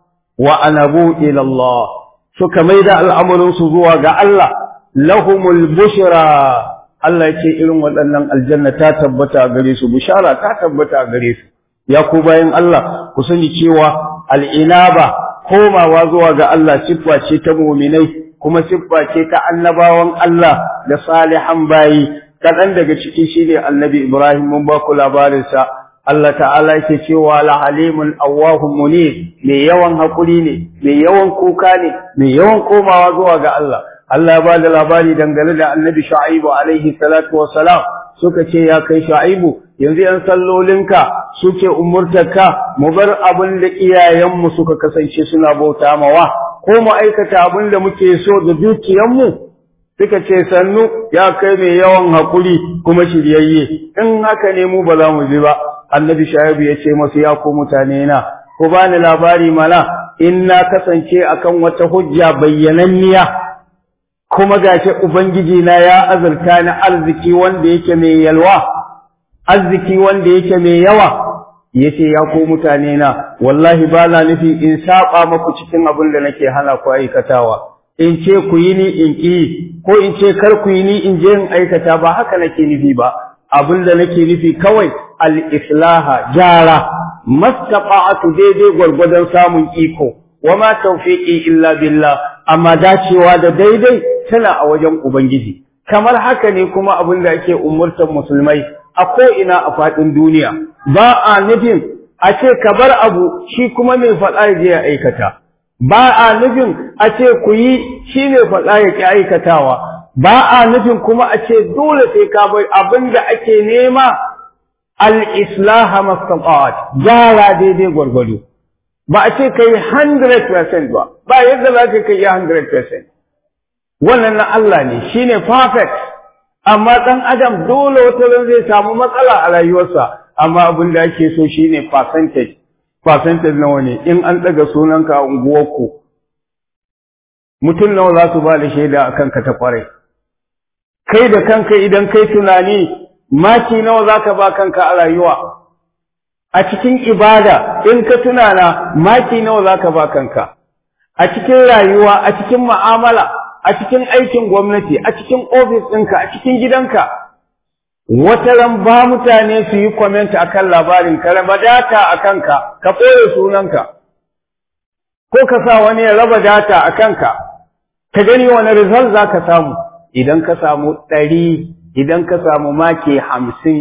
wa anabu ilallah suka mai da al'amarinsu zuwa ga Allah, lahumul bushra Allah ce irin waɗannan aljanna ta tabbata a gare su, bushara ta tabbata a gare su. Ya ku bayan Allah, ku sani cewa al'inaba komawa zuwa ga Allah siffa ce ta muminai kuma siffa ce ta annabawan Allah da salihan bayi kaɗan daga ciki shine annabi Ibrahim mun ba ku labarinsa Allah ta'ala yake cewa la halimun awwahum munib mai yawan hakuri ne mai yawan kuka ne mai yawan komawa zuwa ga Allah Allah ba da labari dangane da annabi Shu'aibu alaihi salatu wassalam suka ce ya kai Shu'aibu yanzu ‘yan sallolinka suke umurtarka mu bar abin da iyayenmu suka kasance suna bauta mawa, ko mu aikata abin da muke so da dukiyanmu, suka ce sannu ya kai mai yawan haƙuri kuma shiryayye, in haka ne mu ba za mu ji ba, annabi sha'ibu ya ce masu ya ku mutane na, ku ba ni labari mana in na kasance akan wata hujja bayyananniya, kuma gashi Ubangiji na ya azurta ni arziki wanda yake mai yalwa. arziki wanda yake mai yawa yace ya ko mutane na wallahi ba na nufi in saba maku cikin abin da nake hana ku aikatawa in ce ku yi ni in ki ko in ce kar ku yi ni in je in aikata ba haka nake nufi ba abin da nake nufi kawai al-islaha jara mastaqa'atu daidai gwargwadon samun iko wama tawfiqi illa billah amma dacewa da daidai tana a wajen ubangiji kamar haka ne kuma abin da ake umurtar musulmai a ko'ina a faɗin duniya, ba a nufin a ce ka bar abu shi kuma mai faɗa ya je ya aikata, ba a nufin a ce ku yi shi mai faɗa ya ƙi aikatawa, ba a nufin kuma a ce dole sai ka bai abin da ake nema al'islaha mastaqat gyara daidai gwargwado. Ba a ce ka yi 100% ba, ba yadda za ka yi 100%. Wannan na Allah ne, shi ne perfect. amma ɗan adam dole wata ran zai samu matsala a rayuwarsa amma abin da ake so shine percentage percentage nawa ne in an ɗaga sunanka a unguwarku mutum nawa za su ba da shaida a kanka ta kwarai kai da kanka idan kai tunani maki nawa za ka ba kanka a rayuwa a cikin ibada in ka tunana maki nawa za ka ba kanka a cikin rayuwa a cikin mu'amala a cikin aikin gwamnati a cikin ofis ɗinka a cikin gidanka wata ran ba mutane su yi comment akan labarin ka raba data a kanka ka ɓoye sunanka ko ka sa wani ya raba data a kanka ka gani wani result za ka samu idan ka samu ɗari idan ka samu maki hamsin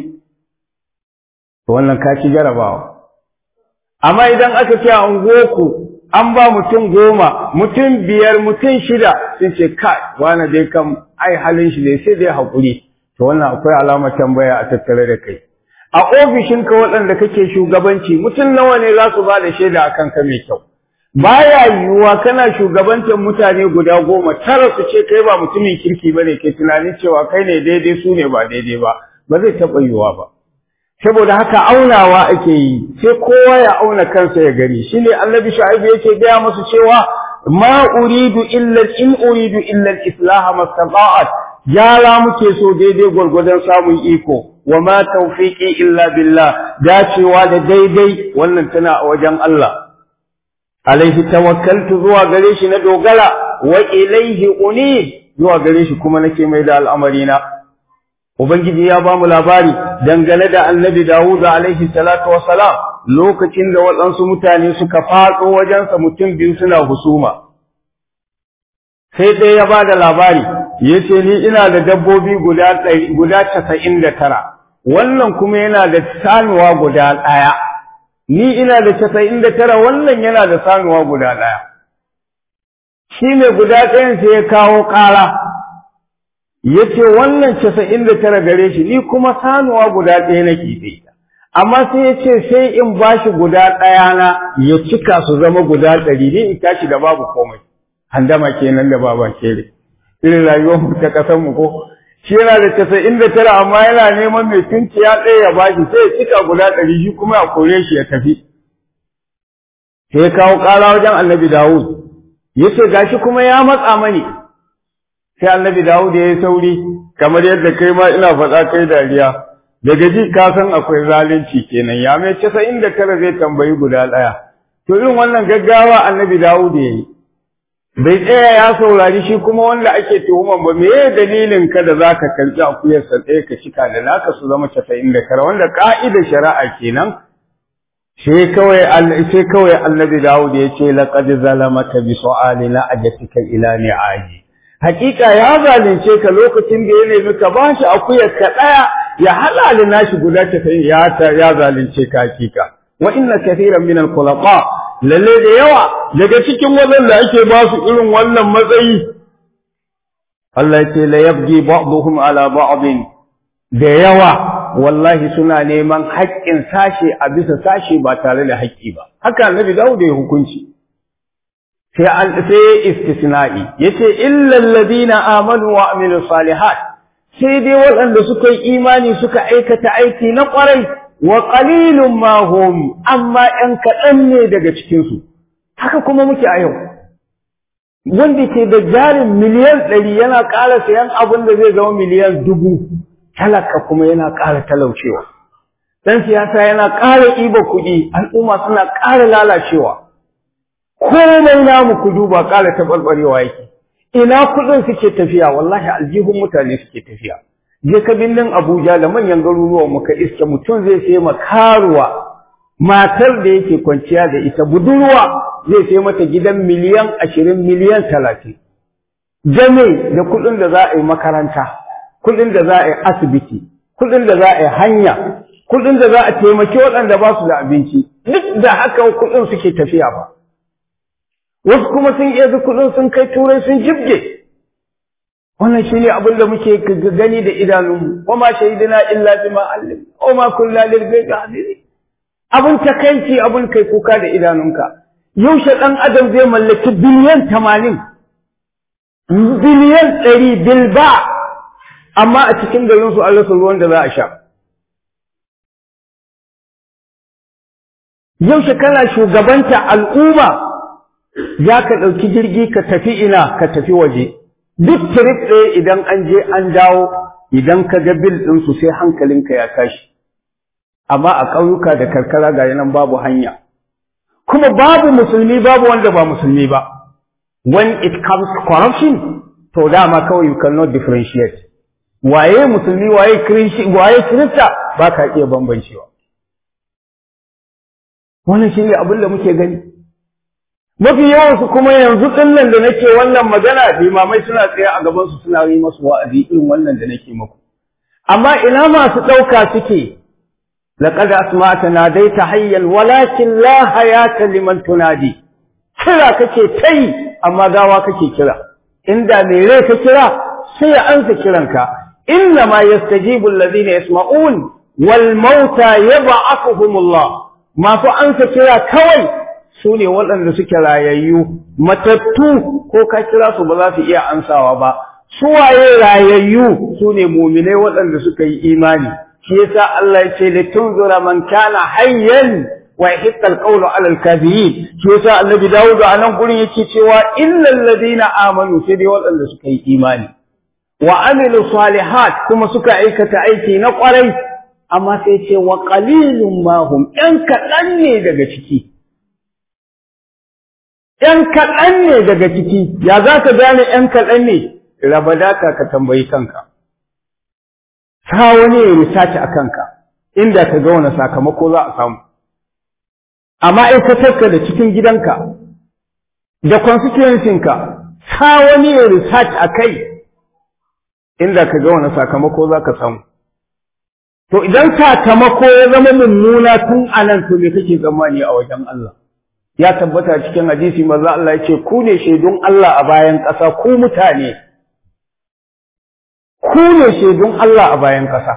to wannan ka ci jarabawa amma idan aka ce a unguwarku an ba mutum goma mutum biyar mutum shida sun ce kai wani dai kam ai halin shi ne sai dai haƙuri to wannan akwai alamar tambaya a tattare da kai a ofishinka waɗanda kake shugabanci mutum nawa ne za su ba da shaida a kanka mai kyau baya yiwuwa kana shugabancin mutane guda goma tara su ce kai ba mutumin kirki ba ne ke tunanin cewa kai ne daidai su ne ba daidai ba ba zai taɓa yiwuwa ba saboda haka aunawa ake yi sai kowa ya auna kansa ya gani shine annabi shu'aibu yake gaya musu cewa ma uridu illa in uridu illa al-islaha mastata'at yara muke so daidai gwargwadon samun iko wa ma tawfiqi illa billah dacewa da daidai wannan tana a wajen Allah alaihi tawakkaltu zuwa gare shi na dogara wa ilaihi uni zuwa gare shi kuma nake mai da al'amari na ubangiji ya ba mu labari dangane da annabi Dawud alaihi salatu wassalam lokacin da waɗansu mutane suka faɗo wajensa mutum biyu suna husuma sai ɗaya ya ba da labari ya ce ni ina da dabbobi guda casa'in da tara wannan kuma yana da sanuwa guda ɗaya ni ina da casa'in da tara wannan yana da sanuwa guda ɗaya shi mai guda ɗayan sai ya kawo ƙara ya ce wannan casa'in da tara gare shi ni kuma sanuwa guda ɗaya nake da ita amma sai ya ce sai in ba shi guda ɗaya na ya cika su zama guda ɗari ni in tashi da babu komai handama kenan da baba kere irin rayuwar mu ta ƙasar mu ko shi yana da casa'in da tara amma yana neman mai tunciya ɗaya ya ba shi sai ya cika guda ɗari shi kuma ya kore shi ya tafi sai ya kawo ƙara wajen annabi dawud ya ce gashi kuma ya matsa mani sai annabi Dawud ya yi sauri kamar yadda kai ma ina faɗa kai dariya daga ji ka san akwai zalunci kenan ya mai casa'in da tara zai tambayi guda ɗaya to irin wannan gaggawa annabi Dawud ya yi bai tsaya ya saurari shi kuma wanda ake tuhuman ba me dalilin ka da zaka karɓi akuyarsa ɗaya ka cika da naka su zama casa'in da tara wanda ka'idar shari'a kenan sai kawai sai kawai annabi Dawud ya ce laqad zalamaka bi su'ali la'ajatika ila ni'aji hakika ya zalunce ka lokacin da ya nemi ka bashi akuyar ka daya ya halali nashi guda ta ya ta ya zalunce ka hakika wa inna kathiran min al-khulaqa lalle da yawa daga cikin waɗanda ake ba su irin wannan matsayi Allah ya ce la yabghi ba'dhum ala ba'din da yawa wallahi suna neman haƙƙin sashe a bisa sashe ba tare da haƙƙi ba haka annabi Dawud ya hukunci sai an sai istisna'i yace illal ladina amanu wa amilus salihat sai dai waɗanda suka yi imani suka aikata aiki na ƙwarai wa qalilun ma hum amma ɗan kaɗan ne daga cikin su haka kuma muke a yau wanda ke da jarin miliyan ɗari yana ƙara sayan abin da zai zama miliyan dubu talaka kuma yana ƙara talaucewa dan siyasa yana ƙara ɗiba kuɗi al'umma suna ƙara lalacewa komai namu ku duba ƙara taɓarɓarewa yake ina kuɗin suke tafiya wallahi aljihun mutane suke tafiya je ka birnin Abuja da manyan garuruwan muka iske mutum zai sai ma karuwa matar da yake kwanciya da ita budurwa zai sai mata gidan miliyan ashirin miliyan talatin jame da kuɗin da za a yi makaranta kuɗin da za a yi asibiti kuɗin da za a yi hanya kuɗin da za a taimaki waɗanda ba su da abinci duk da haka kuɗin suke tafiya ba wasu kuma sun iya kuɗin sun kai turai sun jibge wannan shi ne abin da muke gani da idanunmu wa ma shahidina illa bima allim wa ma kunna lil ghaibi hafizi abun takaici abun kai kuka da idanunka yaushe dan adam zai mallaki biliyan tamanin biliyan ɗari bilba amma a cikin garin su Allah ruwan da za a sha yaushe kana shugabanta al'umma za ka ɗauki jirgi ka tafi ina ka tafi waje duk trip ɗaya idan an je an dawo idan ka ga bil ɗinsu sai hankalinka ya tashi amma a ƙauyuka da karkara ga nan babu hanya kuma babu musulmi babu wanda ba musulmi ba when it comes to corruption to dama kawai you cannot differentiate waye musulmi waye waye kirista ba ka iya bambancewa wannan shi ne abin da muke gani mafi yawansu kuma yanzu ɗinnan da nake wannan magana limamai suna tsaye a gabansu suna yi masu wa'azi irin wannan da nake muku amma ina masu ɗauka suke laqad asma'ta nadaita hayyan walakin la hayata liman tunadi kira kake tai amma gawa kake kira inda mai rai ka kira sai ya ansa kiranka inna ma yastajibu alladhina yasma'un wal mauta yab'athuhumullah masu ansa kira kawai su ne waɗanda suke rayayyu matattu ko ka kira su ba za su iya ansawa ba su waye rayayyu su ne muminai waɗanda suka yi imani shi yasa Allah ya ce litunzura man kana hayyan wa yahiqqa alqawlu ala alkafirin shi yasa annabi Dawud a nan gurin yake cewa illal ladina amanu sai dai waɗanda suka yi imani wa amilu salihat kuma suka aikata aiki na ƙwarai amma sai ce wa qalilun ma hum ɗan kaɗan ne daga ciki ‘yan kaɗan ne daga ciki, ya za ka gane ‘yan kaɗan ne, raba daka ka tambayi kanka. Sa wani ya risaci a kanka, inda ka ga wani sakamako za a samu. A ma'aikatarka da cikin gidanka, da constituencinka, sa wani ya risaci a kai, inda ka ga wani sakamako za ka samu. To idan sakamako ya zama mummuna tun anan to me kake tsammani a wajen Allah? ya tabbata cikin hadisi maza Allah ya ce ku ne shaidun Allah a bayan ƙasa ku mutane ku ne shaidun Allah a bayan ƙasa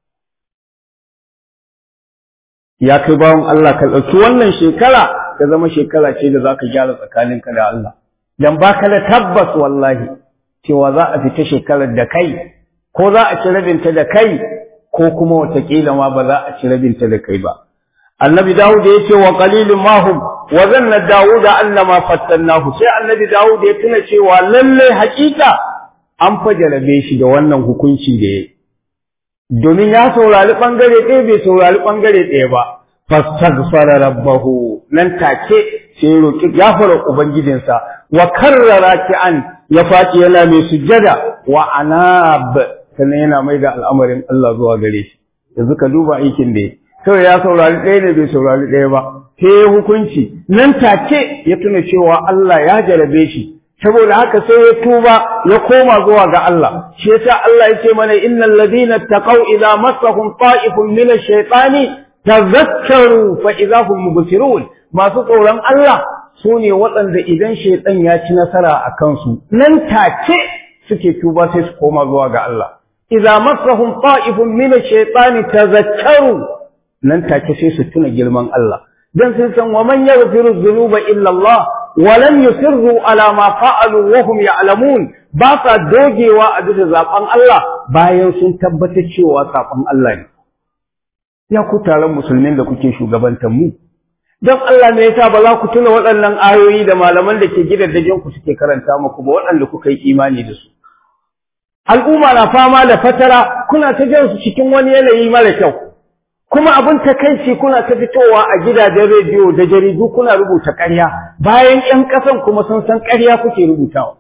ya kai bawan Allah ka ɗauki wannan shekara ta zama shekara ce da za ka gyara tsakaninka da Allah dan baka da tabbas wallahi cewa za a fita shekarar da kai ko za a ci rabinta da kai ko kuma watakila ma ba za a ci rabinta da kai ba annabi dawud ya ce wa qalilun mahum wa zanna dawud annama fattannahu sai annabi dawud ya tuna cewa lalle hakika an fajarabe shi da wannan hukunci da yayi domin ya saurari bangare ɗaya bai saurari bangare ɗaya ba fastaghfara rabbahu nan take sai ya roki gafara ubangijinsa wa karrara an ya faci yana mai sujjada wa anab sannan yana mai da al'amarin Allah zuwa gare shi yanzu ka duba aikin da ya kawai ya saurari ɗaya ne bai saurari ɗaya ba sai ya hukunci nan take ya tuna cewa Allah ya jarabe shi saboda haka sai ya tuba ya koma zuwa ga Allah shi yasa Allah yake mana innal ladina taqaw idza massahum ta'ifun min ash-shaytani tadhakkaru fa idza hum mubsirun masu tsoron Allah su ne waɗanda idan shaitan ya ci nasara a kansu nan take suke tuba sai su koma zuwa ga Allah idza massahum ta'ifun min ash-shaytani tadhakkaru nan take sai su tuna girman Allah dan sun san wa man yaghfiru dhunuba illa Allah wa lam yusirru ala ma fa'alu wa hum ya'lamun ba sa dogewa a bisa zaben Allah bayan sun tabbatar cewa saban Allah ne ya ku taron musulmin da kuke shugabantar mu don Allah ne yasa ba za ku tuna waɗannan ayoyi da malaman da ke gidajen ku suke karanta muku ba waɗanda kuka yi imani da su al'umma na fama da fatara kuna ta jan su cikin wani yanayi mara kyau kuma abin takaici kuna ta fitowa a gidajen rediyo da jaridu kuna rubuta ƙarya bayan ƴan ƙasan kuma sun san ƙarya kuke rubutawa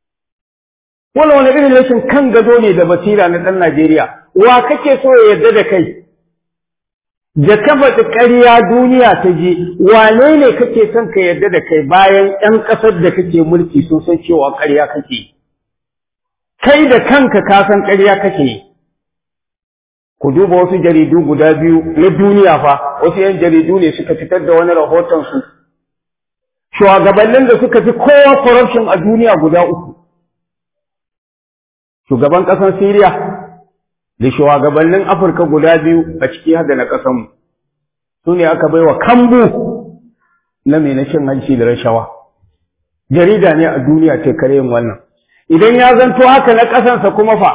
wani wani irin rashin kan gado ne da basira na ɗan Najeriya wa kake so ya yarda da kai da ka faɗi ƙarya duniya ta ji wane ne kake son ka yarda da kai bayan ƴan ƙasar da kake mulki sun san cewa ƙarya kake kai da kanka ka san ƙarya kake yi ku duba wasu jaridu guda biyu na duniya fa wasu yan jaridu ne suka fitar da wani rahoton su shugabannin da suka fi kowa corruption a duniya guda uku shugaban ƙasar Syria da shugabannin Afirka guda biyu a ciki har da na ƙasar mu su ne aka baiwa kambu na mai na cin hanci da rashawa jarida ne a duniya ce kare yin wannan idan ya zanto haka na ƙasansa kuma fa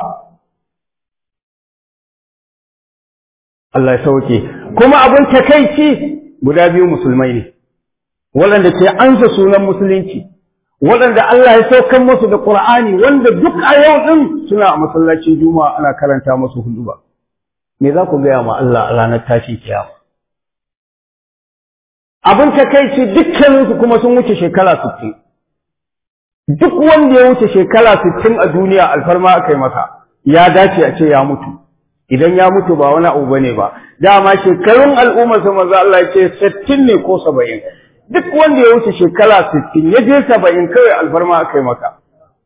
Allah ya sauke kuma abin takaici guda biyu musulmai ne waɗanda ke ansa sunan musulunci waɗanda Allah ya saukan musu da Qur'ani wanda duk a yau din suna a masallacin Juma'a ana karanta musu huduba me za ku gaya ma Allah a ranar tashi kiyama abin takaici dukkaninsu kuma sun wuce shekara 60 duk wanda ya wuce shekara 60 a duniya alfarma aka yi masa ya dace a ce ya mutu idan ya mutu ba wani abu bane ba dama shekarun al'ummar sa manzo Allah ya ce 60 ne ko 70 duk wanda ya wuce shekara 60 ya je 70 kawai alfarma akai maka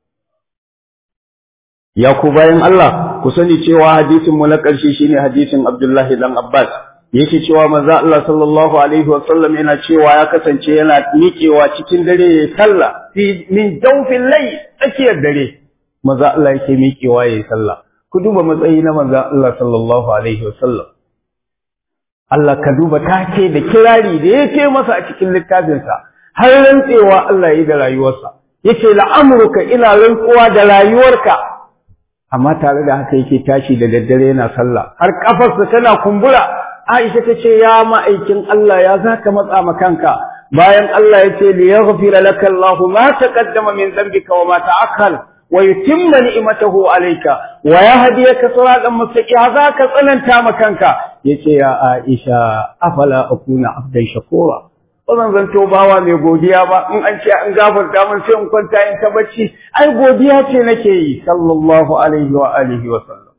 ya ku bayan Allah ku sani cewa hadisin mu na ƙarshe shine hadisin Abdullahi dan Abbas yake cewa manzo Allah sallallahu alaihi wa sallam yana cewa ya kasance yana miƙewa cikin dare ya sallah fi min jawfil layl tsakiyar dare manzo Allah yake miƙewa ya sallah ku duba matsayi na manzan Allah sallallahu Alaihi wasallam. Allah ka duba take da kirari da ya ce masa a cikin littafinsa, har rantsewa Allah yi da rayuwarsa, yake la'amurka ina rantsuwa da rayuwarka, amma tare da haka yake tashi da daddare yana sallah, har ƙafarsa tana kumbura, Aisha ta ce, Ya ma'aikin Allah ya za ka matsa ma kanka, bayan Allah ya ce, Li ya laka Allahu ma taqaddama min dhanbika wa ma ta'akhkhara ويتم نعمته عليك ويهديك صراطا مستقيما ذاك tsananta makanka yace ya Aisha afala akuna abdan shakura ba zan zanto bawa mai godiya ba in an ce an gafarta min sai in kwanta in ta bacci ai godiya ce nake yi sallallahu alaihi wa alihi wa sallam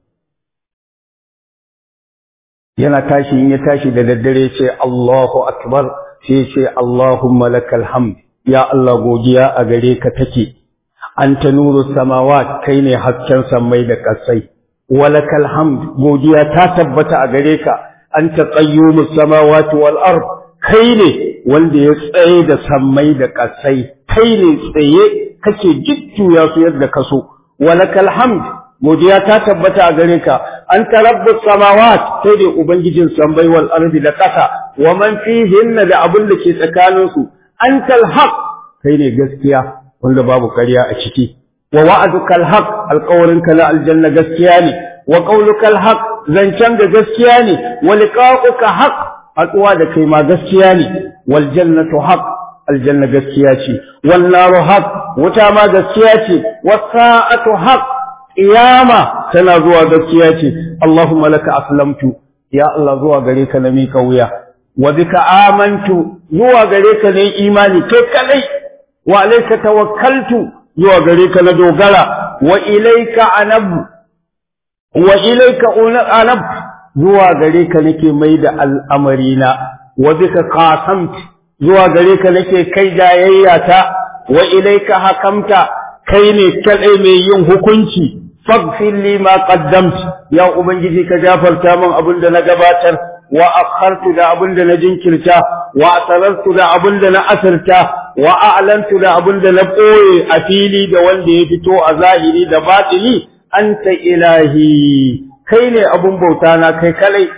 yana tashi in ya tashi da daddare ce Allahu akbar sai ce Allahumma lakal hamd ya Allah godiya a gare ka take anta nuru samawat kai ne hasken sammai da kasai walakal hamd godiya ta tabbata a gare ka anta qayyumus samawati wal ard kai ne wanda ya tsaye da sammai da kasai kai ne tsaye kake jujjuya su yadda ka so walakal hamd godiya ta tabbata a gare ka anta rabbus samawat kai ne ubangijin sammai wal ardi da kasa wa man fihinna da abin da ke tsakanin su antal haq kai ne gaskiya wanda babu ƙarya a ciki wa wa'adukal haq alƙawarinka na aljanna gaskiya ne wa qaulukal haq zancen da gaskiya ne wa liqa'uka haq haɗuwa da kai ma gaskiya ne wal jannatu haq aljanna gaskiya ce wal naru haq wuta ma gaskiya ce was sa'atu haq qiyama tana zuwa gaskiya ce allahumma laka aslamtu ya allah zuwa gare ka na mika wuya wa bika amantu zuwa gare ka ne imani kai kadai wa alayka tawakkaltu zuwa gare ka na dogara wa ilayka anab wa ilayka anab zuwa gare ka nake mai da al'amarina wa bika qasamt zuwa gare ka nake kai jayayyata wa ilayka hakamta kai ne kadai mai yin hukunci faghfir li ma qaddamt ya ubangiji ka gafarta min abin da na gabatar wa akhartu da abin da na jinkirta wa asarartu da abin da na asirta wa a'lantu da abin da na ɓoye a fili da wanda ya fito a zahiri da batini anta ilahi kai ne abun bauta na kai kalai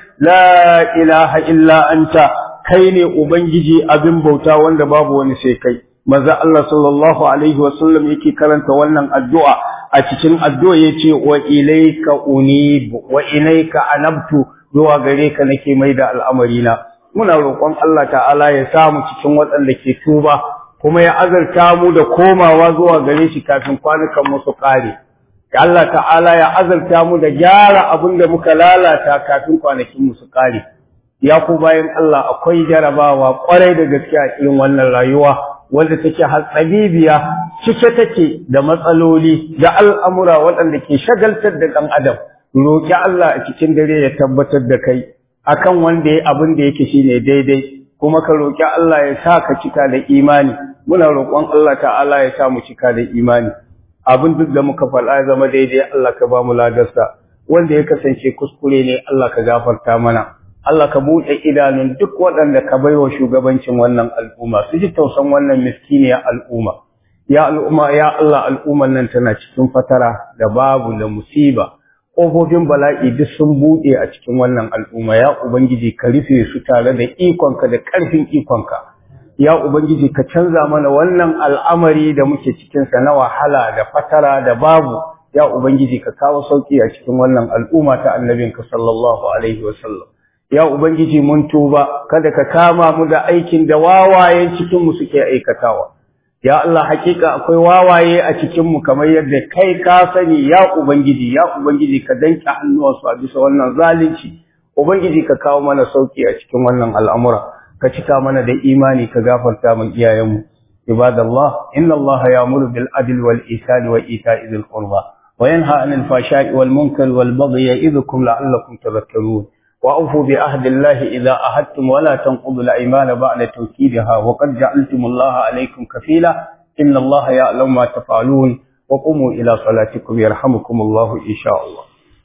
la ilaha illa anta kai ne ubangiji abin bauta wanda babu wani sai kai manzo Allah sallallahu alaihi wasallam yake karanta wannan addu'a a cikin addu'a yace wa ilayka unib wa ilayka anabtu zuwa gare ka nake mai da al'amarina muna roƙon Allah ta'ala ya samu cikin waɗanda ke tuba kuma ya azarta mu da komawa zuwa gare shi kafin kwanukan mu su ƙare Allah ta'ala ya azarta mu da gyara abin da muka lalata kafin kwanakin mu su ƙare ya ku bayan Allah akwai jarabawa ƙwarai da gaske a irin wannan rayuwa wanda take hatsabibiya cike take da matsaloli da al'amura waɗanda ke shagaltar da ɗan adam roƙi Allah a cikin dare ya tabbatar da kai akan wanda ya abin da yake shine daidai kuma ka roƙi Allah ya sa ka cika da imani muna roƙon Allah ta'ala ya sa mu cika da imani abin duk da muka faɗa ya zama daidai Allah ka ba mu ladarsa wanda ya kasance kuskure ne Allah ka gafarta mana Allah ka buɗe idanun duk waɗanda ka baiwa shugabancin wannan al'umma su ji tausan wannan miskiniyar al'umma ya al'umma ya Allah al'umman nan tana cikin fatara da babu da musiba ƙofofin bala'i duk sun buɗe a cikin wannan al'umma ya ubangiji ka rufe su tare da ikonka da ƙarfin ikonka ya ubangiji ka canza mana wannan al'amari da muke cikinsa na wahala da fatara da babu ya ubangiji ka kawo sauƙi a cikin wannan al'umma ta annabinka sallallahu alaihi wasallam ya ubangiji mun tuba kada ka kama mu da aikin da wawayen cikinmu suke aikatawa ya Allah hakika akwai wawaye a cikinmu kamar yadda kai ka sani ya ubangiji ya ubangiji ka danke hannuwansu a bisa wannan zalunci ubangiji ka kawo mana sauki a cikin wannan al'amura ka cika mana da imani ka gafarta min iyayenmu ibadallah inna allaha ya'muru bil adli wal ihsani wa ita'i dhil qurba wa yanha 'anil fahsha'i wal munkari wal baghi ya'idhukum la'allakum tadhakkarun وأوفوا بعهد الله إذا أهدتم ولا تنقضوا الأيمان بعد توكيدها وقد جعلتم الله عليكم كفيلا إن الله يعلم ما تفعلون وقوموا إلى صلاتكم يرحمكم الله إن شاء الله